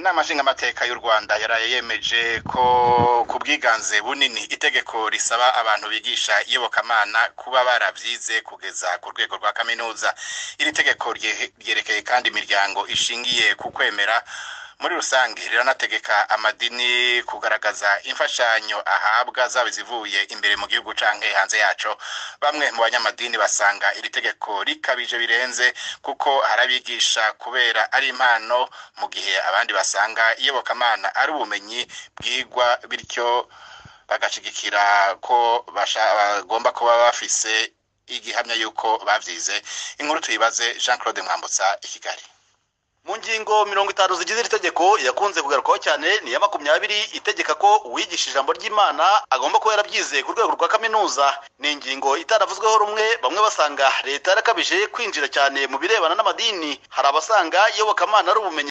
inama nshingamateka y'u rwanda yaraye yemeje ko ku bwiganze bunini itegeko risaba abantu bigisha iyobokamana kuba baravyize kugeza ku rwego rwa kaminuza iri tegeko rye- ryerekeye kandi imiryango ishingiye ku kwemera muri rusange riranategeka amadini kugaragaza imfashanyo ahabwa zaba izivuye imbere mu gihugu canke hanze yaco bamwe mu banyamadini basanga iri tegeko rikabije birenze kuko harabigisha kubera ari impano mu gihe abandi basanga iyobokamana ari ubumenyi bwigwa bityo bagashigikira ko basha- bagomba kuba bafise igihamya yuko bavyize inkuru tuyibaze Jean Claude Mwambutsa i Kigali mu ngingo mirongo itanu zigize iri tegeko yakunze kugarukwaho cyane ni iya makumyabiri itegeka ko uwigisha ijambo ry'imana agomba kuba yarabyize ku rwego rwa kaminuza ni ingingo itaravuzweho rumwe bamwe basanga leta yarakabije kwinjira cyane mu birebana n'amadini hari abasanga iyobokamana ari ubumenyi